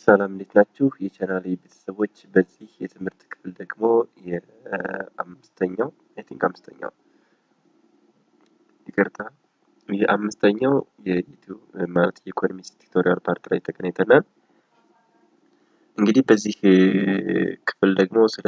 ሰላም እንዴት ናችሁ? የቻናሌ ቤተሰቦች በዚህ የትምህርት ክፍል ደግሞ የአምስተኛው አይ ቲንክ አምስተኛው ይቅርታ የአምስተኛው የዩቲዩብ ማለት የኢኮኖሚክስ ቱቶሪያል ፓርት ላይ ተገናኝተናል። እንግዲህ በዚህ ክፍል ደግሞ ስለ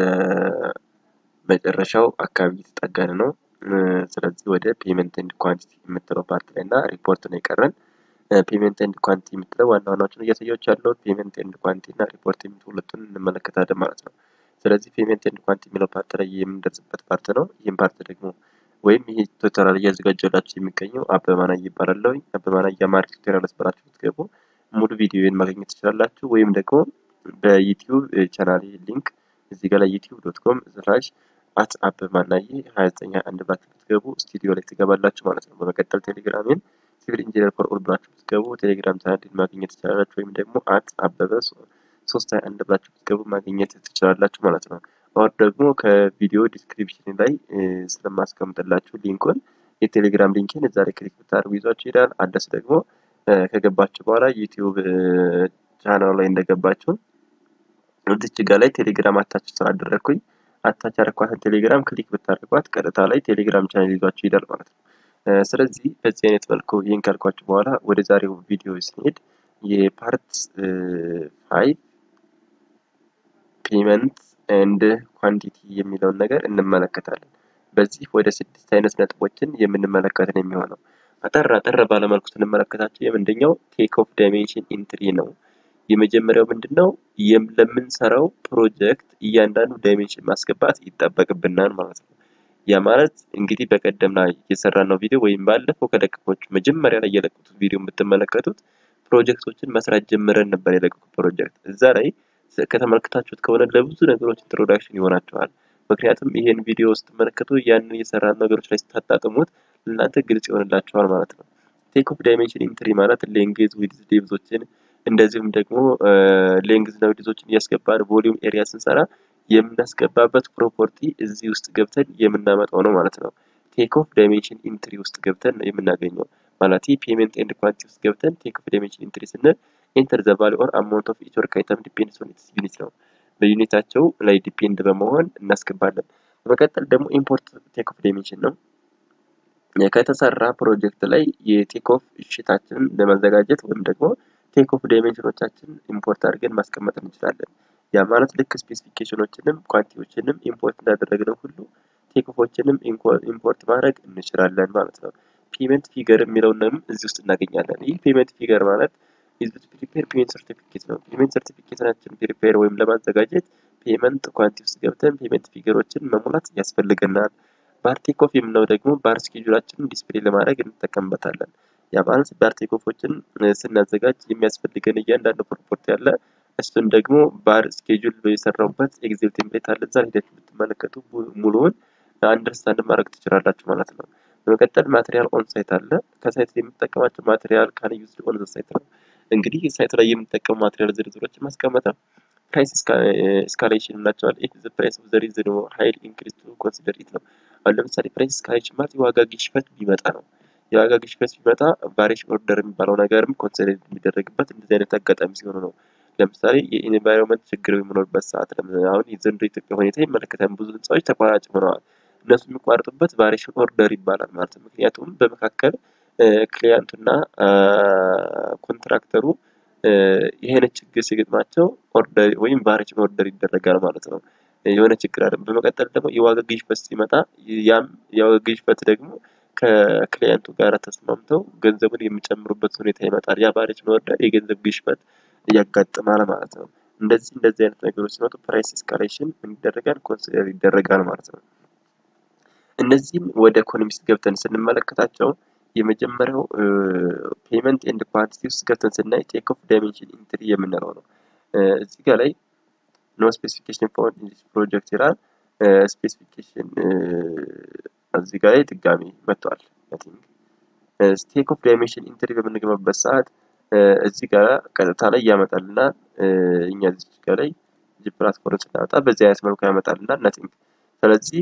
መጨረሻው አካባቢ እየተጠጋን ነው። ስለዚህ ወደ ፔመንት ኤንድ ኳንቲቲ የምትለው ፓርት ላይ እና ሪፖርት ነው የቀረን። ፔመንት ኤንድ ኳንቲ የምትለው ዋና ዋናዎችን እያሳያችሁ ያለሁት ፔመንት ኤንድ ኳንቲ እና ሪፖርት የሚሉ ሁለቱን እንመለከታለን ማለት ነው። ስለዚህ ፔመንት ኤንድ ኳንቲ የሚለው ፓርት ላይ የምንደርስበት ፓርት ነው። ይህም ፓርት ደግሞ ወይም ይህ ቱቶሪያል እያዘጋጀላችሁ የሚገኘው አበባናይ ይባላለሁ። አበባናይ የአማርኛ ቱቶሪያል ብላችሁ ብትገቡ ሙሉ ቪዲዮን ማግኘት ትችላላችሁ። ወይም ደግሞ በዩቲዩብ ቻናል ሊንክ እዚህ ጋር ላይ ዩቲዩብ ዶት ኮም ስላሽ አት አበባናይ ሀያ ዘጠኝ አንድ ብላችሁ ብትገቡ ስቱዲዮ ላይ ትገባላችሁ ማለት ነው። በመቀጠል ቴሌግራሜን ሲቪል ኢንጂነር ፎር ኦል ብላችሁ ብትገቡ ቴሌግራም ቻናልን ማግኘት ትችላላችሁ። ወይም ደግሞ አት አበበ ሶስት ሀያ አንድ ብላችሁ ብትገቡ ማግኘት ትችላላችሁ ማለት ነው። ኦር ደግሞ ከቪዲዮ ዲስክሪፕሽን ላይ ስለማስቀምጥላችሁ ሊንኩን የቴሌግራም ሊንክን እዛ ላይ ክሊክ ብታደርጉ ይዟችሁ ይሄዳል። አዲስ ደግሞ ከገባችሁ በኋላ ዩቲዩብ ቻናል ላይ እንደገባችሁ እዚች ጋ ላይ ቴሌግራም አታች ስላደረግኩኝ አታች ያደረኳትን ቴሌግራም ክሊክ ብታደርጓት ቀጥታ ላይ ቴሌግራም ቻናል ይዟችሁ ይሄዳል ማለት ነው። ስለዚህ በዚህ አይነት መልኩ ይህን ካልኳችሁ በኋላ ወደ ዛሬው ቪዲዮ ስንሄድ የፓርት ፋይቭ ፔመንት ኤንድ ኳንቲቲ የሚለውን ነገር እንመለከታለን። በዚህ ወደ ስድስት አይነት ነጥቦችን የምንመለከት ነው የሚሆነው። አጠር አጠር ባለመልኩ ስንመለከታቸው የምንደኛው ቴክ ኦፍ ዳይሜንሽን ኢንትሪ ነው። የመጀመሪያው ምንድን ነው? ለምንሰራው ፕሮጀክት እያንዳንዱ ዳይሜንሽን ማስገባት ይጠበቅብናል ማለት ነው። ያ ማለት እንግዲህ በቀደም ላይ የሰራን ነው ቪዲዮ ወይም ባለፈው ከለቀቆቹ መጀመሪያ ላይ የለቀቁት ቪዲዮ የምትመለከቱት ፕሮጀክቶችን መስራት ጀምረን ነበር የለቀቁት ፕሮጀክት እዛ ላይ ከተመለከታችሁት ከሆነ ለብዙ ነገሮች ኢንትሮዳክሽን ይሆናቸዋል። ምክንያቱም ይሄን ቪዲዮ ስትመለከቱ ያንን የሰራን ነገሮች ላይ ስታጣጥሙት እናንተ ግልጽ ይሆንላችኋል ማለት ነው። ቴክ ኦፍ ዳይሜንሽን ኢንትሪ ማለት ሌንግዝ ዊድዝ ዴፕዞችን እንደዚሁም ደግሞ ሌንግዝ እና ዊድዞችን እያስገባን ቮሊዩም ኤሪያ ስንሰራ የምናስገባበት ፕሮፐርቲ እዚህ ውስጥ ገብተን የምናመጣው ነው ማለት ነው። ቴክ ኦፍ ዳይሜንሽን ኢንትሪ ውስጥ ገብተን ነው የምናገኘው ማለት ፔመንት ኤንድ ኳንቲ ውስጥ ገብተን ቴክ ኦፍ ዳይሜንሽን ኢንትሪ ስንል ኢንተር ዘ ቫሉ ኦር አማውንት ኦፍ ኢች ወርክ አይተም ዲፔንድስ ኦን ኢትስ ዩኒት ነው። በዩኒታቸው ላይ ዲፔንድ በመሆን እናስገባለን። በመቀጠል ደግሞ ኢምፖርት ቴክ ኦፍ ዳይሜንሽን ነው። ከተሰራ ፕሮጀክት ላይ የቴክ ኦፍ ሽታችንን ለማዘጋጀት ወይም ደግሞ ቴክ ኦፍ ዳይሜንሽኖቻችን ኢምፖርት አድርገን ማስቀመጥ እንችላለን። ያ ማለት ልክ ስፔሲፊኬሽኖችንም ኳንቲዎችንም ኢምፖርት እንዳደረግነው ሁሉ ቴክ ኦፎችንም ኢምፖርት ማድረግ እንችላለን ማለት ነው። ፔመንት ፊገር የሚለውንም እዚህ ውስጥ እናገኛለን። ይህ ፔመንት ፊገር ማለት ኢዝቢት ፕሪፔር ፔመንት ሰርቲፊኬት ነው። ፔመንት ሰርቲፊኬታችን ፕሪፔር ወይም ለማዘጋጀት ፔመንት ኳንቲ ውስጥ ገብተን ፔመንት ፊገሮችን መሙላት ያስፈልገናል። ባር ቴክ ኦፍ የምንለው ደግሞ ባር ስኬጁላችንን ዲስፕሌይ ለማድረግ እንጠቀምበታለን። ያ ማለት ባር ቴክ ኦፎችን ስናዘጋጅ የሚያስፈልገን እያንዳንዱ ፕሮፖርቲ አለ። እሱን ደግሞ ባር ስኬጁል የሰራውበት ኤግዜል ቴምፕሌት አለ። እዛ ሄዳችሁ ብትመለከቱ ሙሉውን አንደርስታንድ ማድረግ ትችላላችሁ ማለት ነው። በመቀጠል ማቴሪያል ኦን ሳይት አለ። ከሳይት የምንጠቀማቸው ማቴሪያል ካን ዩዝድ ኦን ዘ ሳይት ነው። እንግዲህ ሳይት ላይ የምንጠቀሙ ማቴሪያል ዝርዝሮችን ማስቀመጥ ነው። ፕራይስ እስካሌሽን ናቸዋል። ኢፍ ዘ ፕራይስ ኦፍ ዘ ሪዝን ሀይል ኢንክሪዝ ቱ ኮንሲደር ኢት ነው። አሁን ለምሳሌ ፕራይስ እስካሌሽን ማለት የዋጋ ግሽበት ቢመጣ ነው። የዋጋ ግሽበት ቢመጣ ቫሪዬሽን ኦርደር የሚባለው ነገርም ኮንሲደር የሚደረግበት እንደዚህ አይነት አጋጣሚ ሲሆኑ ነው። ለምሳሌ የኢንቫይሮንመንት ችግር በሚኖርበት ሰዓት አሁን የዘንድሮ ኢትዮጵያ ሁኔታ ይመለከታል። ብዙ ህንፃዎች ተቋራጭ ሆነዋል። እነሱ የሚቋረጡበት ቫሪዬሽን ኦርደር ይባላል ማለት ነው። ምክንያቱም በመካከል ክሊያንቱና ኮንትራክተሩ ይሄን ችግር ሲገጥማቸው ኦርደር ወይም ቫሪዬሽን ኦርደር ይደረጋል ማለት ነው። የሆነ ችግር አለ። በመቀጠል ደግሞ የዋጋ ግሽበት ሲመጣ ያም የዋጋ ግሽበት ደግሞ ከክሊያንቱ ጋር ተስማምተው ገንዘቡን የሚጨምሩበት ሁኔታ ይመጣል። ያ ቫሪዬሽን ኦርደር የገንዘብ ግሽበት ያጋጥማል ማለት ነው። እንደዚህ እንደዚህ አይነት ነገሮች ሲመጡ ፕራይስ ኤስካሌሽን ምን ይደረጋል? ኮንሲደር ይደረጋል ማለት ነው። እነዚህም ወደ ኢኮኖሚክስ ገብተን ስንመለከታቸው የመጀመሪያው ፔመንት ኤንድ ኳንቲቲ ውስጥ ገብተን ስናይ ቴክ ኦፍ ዳይሜንሽን ኢንትሪ የምንለው ነው። እዚህ ጋር ላይ ኖ ስፔሲፊኬሽን ፋውንድ ኢን ዲስ ፕሮጀክት ይላል። ስፔሲፊኬሽን እዚህ ጋር ላይ ድጋሚ መጥቷል። ቴክ ኦፍ ዳይሜንሽን ኢንትሪ በምንገባበት ሰዓት እዚህ ጋር ቀጥታ ላይ ያመጣልናል። እኛ እዚህ ጋር ላይ ጂ ፕላትፎርም ስናመጣ በዚህ አይነት መልኩ ያመጣልናል ነቲንግ። ስለዚህ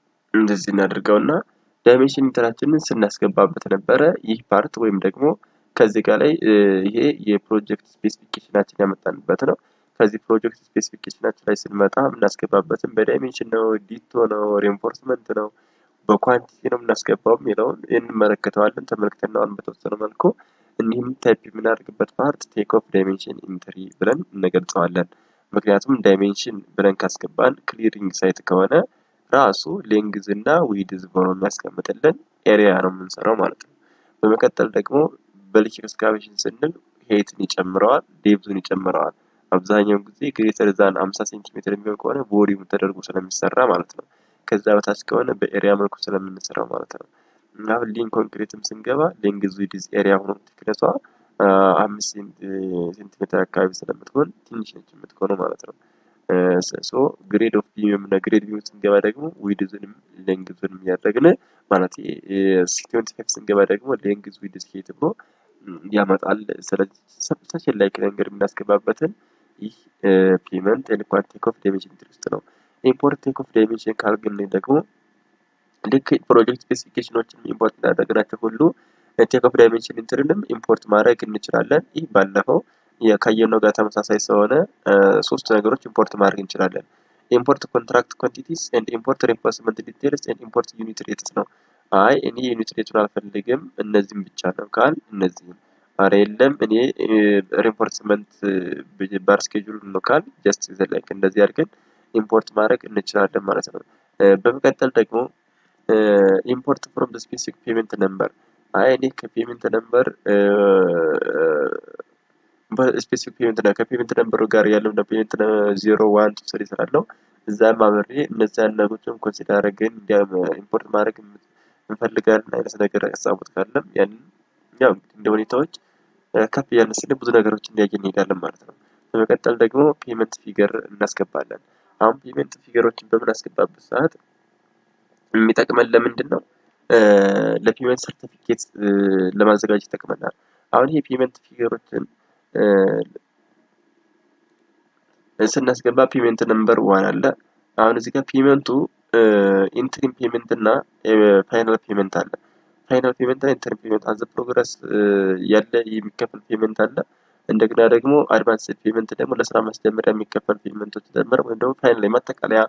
እንደዚህ እናድርገውና ዳይሜንሽን ኢንተራችንን ስናስገባበት ነበረ። ይህ ፓርት ወይም ደግሞ ከዚህ ጋር ላይ ይሄ የፕሮጀክት ስፔሲፊኬሽናችን ያመጣንበት ነው። ከዚህ ፕሮጀክት ስፔሲፊኬሽናችን ላይ ስንመጣ የምናስገባበትን በዳይሜንሽን ነው፣ ዲቶ ነው፣ ሬንፎርስመንት ነው፣ በኳንቲቲ ነው የምናስገባው የሚለውን እንመለከተዋለን። ተመልክተናውን በተወሰነ መልኩ እኒህም ታይፕ የምናደርግበት ፓርት ቴክ ኦፍ ዳይሜንሽን ኢንትሪ ብለን እንገልጸዋለን። ምክንያቱም ዳይሜንሽን ብለን ካስገባን ክሊሪንግ ሳይት ከሆነ ራሱ ሌንግዝ እና ዊድዝ ብሎ የሚያስቀምጥልን ኤሪያ ነው የምንሰራው ማለት ነው። በመቀጠል ደግሞ በልክ ኤክስካቬሽን ስንል ሄይትን ይጨምረዋል፣ ዴብዙን ይጨምረዋል። አብዛኛውን ጊዜ ግሬተር ዛን 50 ሴንቲሜትር የሚሆን ከሆነ ቦዲውን ተደርጎ ስለሚሰራ ማለት ነው። ከዛ በታች ከሆነ በኤሪያ መልኩ ስለምንሰራው ማለት ነው። አሁን ሊንክ ኮንክሪትም ስንገባ ሌንግዝ ዊድዝ ኤሪያ ሆኖ ቲክነሷ አምስት ሴንቲሜትር አካባቢ ስለምትሆን ትንሽ ነች የምትሆነው ማለት ነው። ሶ ግሬድ ኦፍ ቢም እና ግሬድ ቢም ስንገባ ደግሞ ዊድዝንም ሌንግዝንም እያደረግን ማለት ሲቲዌንቲ ፋይቭ ስንገባ ደግሞ ሌንግዝ ዊድዝ ሄት ብሎ ያመጣል። ስለዚህ ሰብሰሽን ላይ ነገር የምናስገባበትን ይህ ፔመንት ኤንኳን ቴክ ኦፍ ዳይሜንሽን ኢንትሪ ውስጥ ነው። ኢምፖርት ቴክ ኦፍ ዳይሜንሽን ካልግን ደግሞ ልክ ፕሮጀክት ስፔሲፊኬሽኖችን ኢምፖርት እንዳደረግናቸው ሁሉ ቴክ ኦፍ ዳይሜንሽን ኢንትሪንም ኢምፖርት ማድረግ እንችላለን። ይህ ባለፈው ካየነው ጋር ተመሳሳይ ስለሆነ ሶስት ነገሮች ኢምፖርት ማድረግ እንችላለን። ኢምፖርት ኮንትራክት ኳንቲቲስ ኤንድ ኢምፖርት ሬንፎርስመንት ዲቴልስ ኤንድ ኢምፖርት ዩኒት ሬትስ ነው። አይ እኔ ዩኒት ሬቱን አልፈልግም እነዚህም ብቻ ነው ካል እነዚህም አረ የለም እኔ ሬንፎርስመንት ባር ስኬጁል ነው ካል ጀስት ዘላይክ እንደዚህ አድርገን ኢምፖርት ማድረግ እንችላለን ማለት ነው። በመቀጠል ደግሞ ኢምፖርት ፍሮም ስፔሲፊክ ፔመንት ነምበር አይ እኔ ከፔመንት ነምበር ስፔሲፊክ ፔመንት ነው ከፔመንት ነምበሩ ጋር ያለው ፔመንት ዜሮ ዋን ቱ ስሪ ስላለው እዛም አብሬ እነዚያን ነገሮችን ኮንሲደር አድርገን ኢምፖርት ማድረግ እንፈልጋለን አይነት ነገር ያሳቡት ካለም ያንን ያው እንደ ሁኔታዎች ከፍ እያልን ስል ብዙ ነገሮችን እያየን እንሄዳለን ማለት ነው። በመቀጠል ደግሞ ፔመንት ፊገር እናስገባለን። አሁን ፔመንት ፊገሮችን በምናስገባበት ሰዓት የሚጠቅመን ለምንድን ነው? ለፔመንት ሰርቲፊኬት ለማዘጋጀት ይጠቅመናል። አሁን ይሄ ፔመንት ፊገሮችን ስናስገባ ፔመንት ነምበር ዋን አለ። አሁን እዚህ ጋር ፔመንቱ ኢንትሪም ፔመንት እና ፋይናል ፔመንት አለ። ፋይናል ፔመንት እና ኢንትሪም ፔመንት አዘ ፕሮግረስ ያለ የሚከፈል ፔመንት አለ። እንደገና ደግሞ አድቫንስድ ፔመንት ደግሞ ለስራ ማስጀመሪያ የሚከፈል ፔመንቶች ደምር ወይም ደግሞ ፋይናል የማጠቃለያ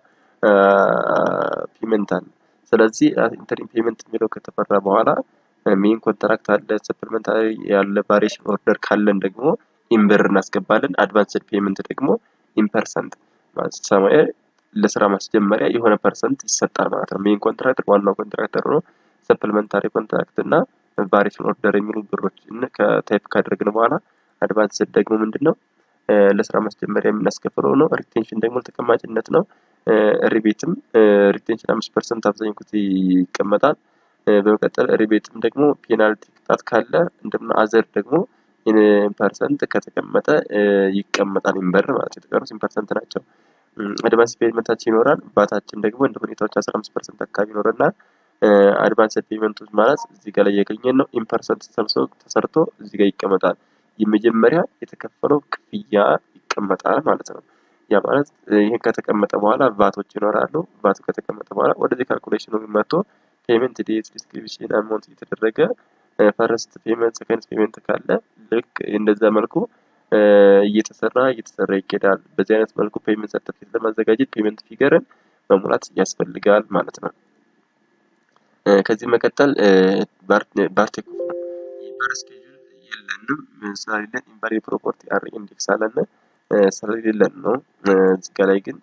ፔመንት አለ። ስለዚህ ኢንተሪም ፔመንት የሚለው ከተፈራ በኋላ ሜን ኮንትራክት አለ፣ ሰፕልመንት ያለ ቫሪዬሽን ኦርደር ካለን ደግሞ ኢምብር እናስገባለን። አድቫንስድ ፔመንት ደግሞ ኢምፐርሰንት ሰማያዊ ለስራ ማስጀመሪያ የሆነ ፐርሰንት ይሰጣል ማለት ነው። ሜን ኮንትራክተር ዋናው ኮንትራክተር ሆኖ ሰፕልመንታሪ ኮንትራክት እና ቫሪዬሽን ኦርደር የሚሉ ብሮች ከታይፕ ካደረግን በኋላ አድቫንስድ ደግሞ ምንድን ነው ለስራ ማስጀመሪያ የምናስከፍለው ነው። ሪቴንሽን ደግሞ ተቀማጭነት ነው። ሪቤትም ሪቴንሽን አምስት ፐርሰንት አብዛኛው ጊዜ ይቀመጣል። በመቀጠል ሪቤትም ደግሞ ፔናልቲ ቅጣት ካለ እንደምና አዘር ደግሞ ፐርሰንት ከተቀመጠ ይቀመጣል ኢምበር ማለት የተቀሩት ፐርሰንት ናቸው። አድቫንስ ፔመንታችን ይኖራል። ባታችን ደግሞ እንደ ሁኔታዎች አስራ አምስት ፐርሰንት አካባቢ ይኖረናል። አድቫንስድ ፔመንቶች ማለት እዚህ ጋር ላይ እያገኘን ነው። ኢምፐርሰንት ተሰርቶ እዚህ ጋር ይቀመጣል። የመጀመሪያ የተከፈለው ክፍያ ይቀመጣል ማለት ነው። ያ ማለት ይህን ከተቀመጠ በኋላ ቫቶች ይኖራሉ። ቫቱ ከተቀመጠ በኋላ ወደዚህ ካልኩሌሽኑ መጥቶ ፔመንት ዴት ዲስክሪፕሽን አማውንት እየተደረገ ፈረስት ፔመንት ሰከንድ ፔመንት ካለ ልክ እንደዛ መልኩ እየተሰራ እየተሰራ ይኬዳል። በዚህ አይነት መልኩ ፔመንት ሰርተፊኬት ለማዘጋጀት ፔመንት ፊገርን መሙላት ያስፈልጋል ማለት ነው። ከዚህ መቀጠል ባርቴክ ባር ስኬጁል የለንም ስለሌለን ኢንቫሪ ፕሮፐርቲ አር ኢንዴክስ አለን ስለሌለን ነው። እዚህ ጋ ላይ ግን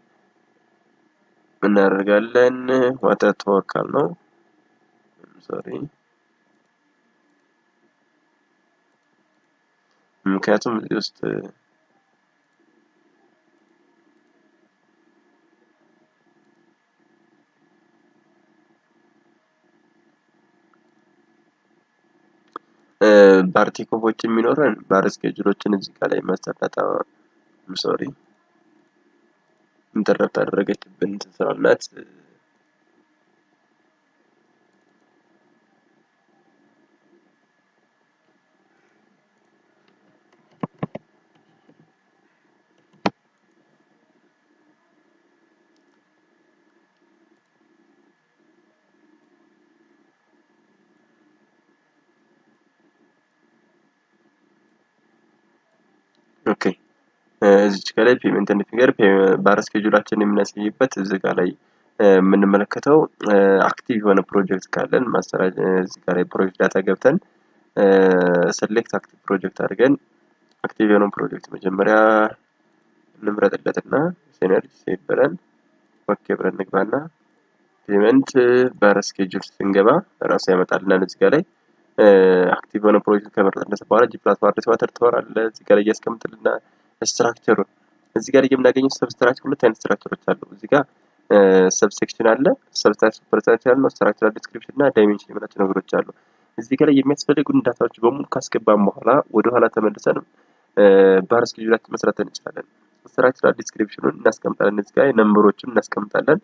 እናደርጋለን ዋተር ተወካል ነው ሶሪ ምክንያቱም እዚህ ውስጥ ባርቴኮፎች የሚኖረን ባር ስኬጁሎችን እዚህ ጋር ላይ ማሰራት ሶሪ ኢንተረፕት አደረገችብን ስራናት እዚች ጋር ላይ ፔመንት ኤንድ ፊገር ባር ስኬጁላችን የምናሳይበት እዚህ ጋር ላይ የምንመለከተው አክቲቭ የሆነ ፕሮጀክት ካለን ማሰራጭ እዚህ ጋር ላይ ፕሮጀክት ዳታ ገብተን ሰሌክት አክቲቭ ፕሮጀክት አድርገን አክቲቭ የሆነውን ፕሮጀክት መጀመሪያ እንምረጥለትና ሲነርጂ ሴቭ ብለን ኦኬ ብለን እንግባና ፔመንት ባር ስኬጁል ስንገባ ራሱ ያመጣልናል። እዚህ ጋር ላይ አክቲቭ የሆነ ፕሮጀክት ከመረጥነት በኋላ ጂ ፕላስ ዋርድ ዋተር ትወር አለ እዚህ ጋር ላይ እያስቀምጥልና ስትራክቸሩን እዚህ ጋር የምናገኘው ሰብስትራክቸር ሁለት አይነት ስትራክቸሮች አሉ። እዚህ ጋር ሰብሴክሽን አለ፣ ሰብስትራክቸር ፐርሰንታይል ነው፣ ስትራክቸራል ዲስክሪፕሽን እና ዳይሜንሽን የምናቸው ነገሮች አሉ። እዚህ ጋር ላይ የሚያስፈልጉን ዳታዎች በሙሉ ካስገባን በኋላ ወደ ኋላ ተመልሰን ባር ስኬጁላችን መስራት እንችላለን። ስትራክቸራል ዲስክሪፕሽኑን እናስቀምጣለን። እዚህ ጋር ነምበሮችን እናስቀምጣለን።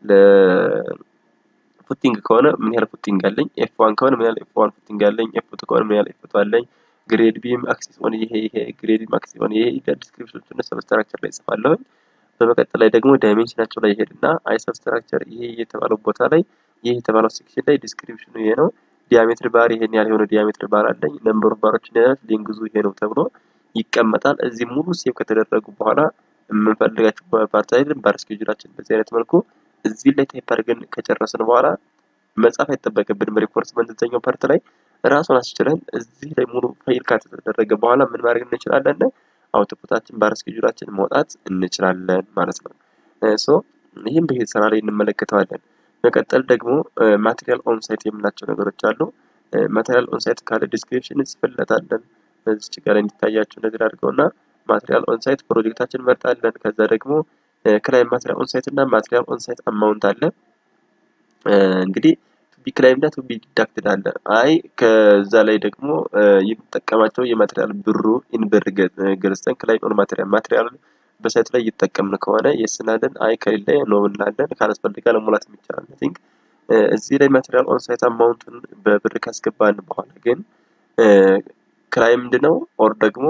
ለፉቲንግ ከሆነ ምን ያህል ፉቲንግ አለኝ፣ ኤፍ ዋን ከሆነ ምን ያህል ኤፍ ዋን ፉቲንግ አለኝ፣ ኤፍ ቱ ከሆነ ምን ያህል ኤፍ ቱ አለኝ፣ ግሬድ ቢም አክሲስ ሆነ ይሄ ይሄ ግሬድ ቢም አክሲስ ሆነ ይሄ ዲስክሪፕሽኖችን ሰብስትራክቸር ላይ ጽፋለሁ። በመቀጠል ላይ ደግሞ ዳይሜንሽናቸው ላይ ይሄድና አይ ሰብስትራክቸር ይሄ የተባለው ቦታ ላይ ይሄ የተባለው ሴክሽን ላይ ዲስክሪፕሽኑ ይሄ ነው ዲያሜትር ባር ይሄን ያህል የሆነ ዲያሜትር ባር አለኝ ነምበር ኦፍ ባሮችን ያህል ሌንግዙ ይሄ ነው ተብሎ ይቀመጣል። እዚህ ሙሉ ሴቭ ከተደረጉ በኋላ የምንፈልጋቸው ፓርት ላይ ባር ስኬጁላችን በዚህ አይነት መልኩ እዚህ ላይ ታይፕ አድርገን ከጨረስን በኋላ መጻፍ አይጠበቅብንም። ሪፎርስመንት እዛኛው ፓርት ላይ ራሱን አስችለን እዚህ ላይ ሙሉ ፋይል ከተደረገ በኋላ ምን ማድረግ እንችላለን? አውትፑታችን ባር ስኬጁላችን ማውጣት እንችላለን ማለት ነው። ሶ ይህም በዚህ ስራ ላይ እንመለከተዋለን። መቀጠል ደግሞ ማቴሪያል ኦንሳይት የምናቸው ነገሮች አሉ። ማቴሪያል ኦንሳይት ካለ ዲስክሪፕሽን እንጽፍለታለን። እዚች ጋር እንዲታያቸው እንደዚህ አድርገውና ማቴሪያል ኦንሳይት ፕሮጀክታችን እንመርጣለን። ከዛ ደግሞ ክላይም ማቴሪያል ኦንሳይት እና ማቴሪያል ኦንሳይት አማውንት አለ። እንግዲህ ቱቢ ክላይም እና ቱቢ ዲዳክትድ አለ። አይ ከዛ ላይ ደግሞ የምጠቀማቸው የማቴሪያል ብሩ ኢንብር ገዝተን ክላይም ኦን ማቴሪያል ማቴሪያል በሳይት ላይ እየተጠቀምን ከሆነ የስናለን አይ ከሌለ ኖ እንላለን። ካላስፈልጋ ለሙላት የሚቻላል። ቲንክ እዚህ ላይ ማቴሪያል ኦንሳይት አማውንቱን በብር ካስገባን በኋላ ግን ክራይ ምንድነው ኦር ደግሞ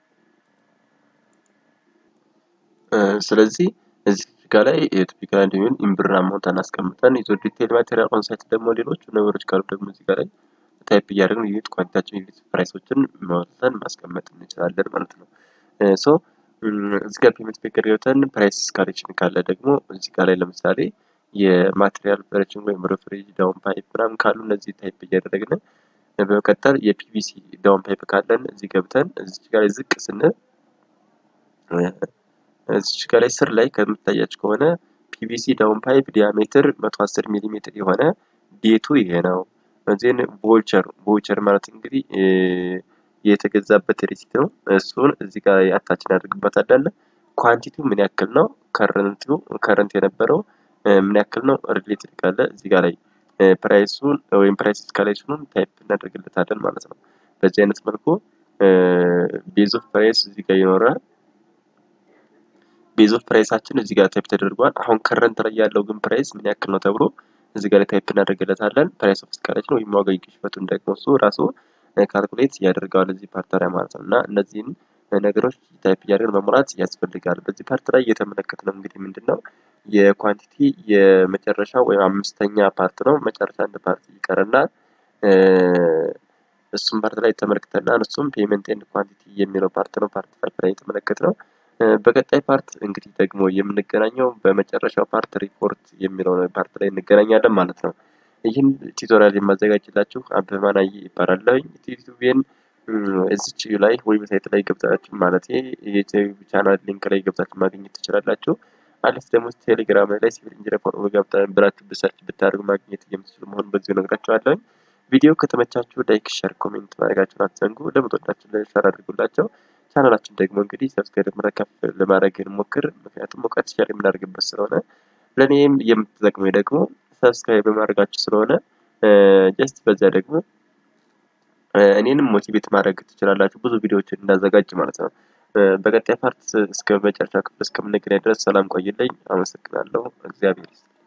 ስለዚህ እዚህ ጋር ላይ የቲፒካል እንዲሆን ኢምብር አማውንት አናስቀምጠን ይዞ ዲቴል ማቴሪያል ኦንሳይት ደግሞ ሌሎች ነገሮች ካሉ ደግሞ እዚህ ጋር ላይ ታይፕ እያደረግን ዩኒት ኳንቲታችን ዩኒት ፕራይሶችን ማውጣትን ማስቀመጥ እንችላለን ማለት ነው። ሶ እዚህ ጋር ፔመንት ፔከር ገብተን ፕራይስ ስካሌሽን ካለ ደግሞ እዚህ ጋር ላይ ለምሳሌ የማቴሪያል ኦፐሬሽን ወይም ሬፍሪጅ ዳውን ፓይፕ ምናምን ካሉ እነዚህ ታይፕ እያደረግን በመቀጠል የፒቪሲ ዳውን ፓይፕ ካለን እዚህ ገብተን እዚህ ጋር ላይ ዝቅ ስንል እዚች ጋር ላይ ስር ላይ ከምታያች ከሆነ ፒቪሲ ዳውን ፓይፕ ዲያሜትር 110 ሚሊ ሜትር የሆነ ዴቱ ይሄ ነው። ዜን ቮልቸር ቮልቸር ማለት እንግዲህ የተገዛበት ሪሲት ነው። እሱን እዚህ ጋር አታች እናደርግበታለን። ኳንቲቲው ምን ያክል ነው? ከረንቲው ከረንት የነበረው ምን ያክል ነው? ሪሌትድ ካለ እዚህ ጋር ላይ ፕራይሱን ወይም ፕራይስ ስካሌሽኑን ታይፕ እናደርግለታለን ማለት ነው። በዚህ አይነት መልኩ ቤዝ ኦፍ ፕራይስ እዚህ ጋር ይኖራል። ቤዝ ኦፍ ፕራይሳችን እዚህ ጋር ታይፕ ተደርጓል። አሁን ከረንት ላይ ያለው ግን ፕራይስ ምን ያክል ነው ተብሎ እዚህ ጋር ላይ ታይፕ እናደርግለታለን። ፕራይስ ኦፍ ስካሌሽን ወይም ዋጋ ግሽበቱን ደግሞ እሱ ራሱ ካልኩሌት ያደርገዋል እዚህ ፓርት ላይ ማለት ነው። እና እነዚህን ነገሮች ታይፕ እያደረግን መሙላት ያስፈልጋል። በዚህ ፓርት ላይ እየተመለከትነው እንግዲህ ምንድን ነው የኳንቲቲ የመጨረሻ ወይም አምስተኛ ፓርት ነው። መጨረሻ አንድ ፓርት ይቀረናል። እሱም ፓርት ላይ ተመልክተናል። እሱም ፔመንት ኤንድ ኳንቲቲ የሚለው ፓርት ነው። ፓርት ፋይፍ ላይ የተመለከትነው። በቀጣይ ፓርት እንግዲህ ደግሞ የምንገናኘው በመጨረሻው ፓርት ሪፖርት የሚለው ፓርት ላይ እንገናኛለን ማለት ነው። ይህን ቱቶሪያል የማዘጋጅላችሁ አበበ ማናዬ ይባላለሁ። ዩቲዩብን እዚች ላይ ዌብሳይት ላይ ገብታችሁ ማለት የዩቲዩብ ቻናል ሊንክ ላይ ገብታችሁ ማግኘት ትችላላችሁ። አለስ ደግሞ ቴሌግራም ላይ ሲቪል ኢንጂነር ፎር ገብታ ብላችሁ ብሰርች ብታደርጉ ማግኘት የምትችሉ መሆኑን በዚሁ እነግራችኋለሁ። ቪዲዮ ከተመቻችሁ ላይክ፣ ሸር፣ ኮሜንት ማድረጋችሁን አትዘንጉ። ለምትወዳችሁ ሸር አድርጉላቸው። ቻናላችን ደግሞ እንግዲህ ሰብስክራይብ ከፍ ለማድረግ እንሞክር። ምክንያቱም እውቀት ሸር የምናደርግበት ስለሆነ ለእኔም የምትጠቅሙ ደግሞ ሰብስክራይብ በማድረጋችሁ ስለሆነ ጀስት በዚያ ደግሞ እኔንም ሞቲቬት ማድረግ ትችላላችሁ ብዙ ቪዲዮዎችን እንዳዘጋጅ ማለት ነው። በቀጣይ ፓርት እስከ መጨረሻ ክፍል እስከምንገናኝ ድረስ ሰላም ቆይልኝ። አመሰግናለሁ። እግዚአብሔር ይስጥ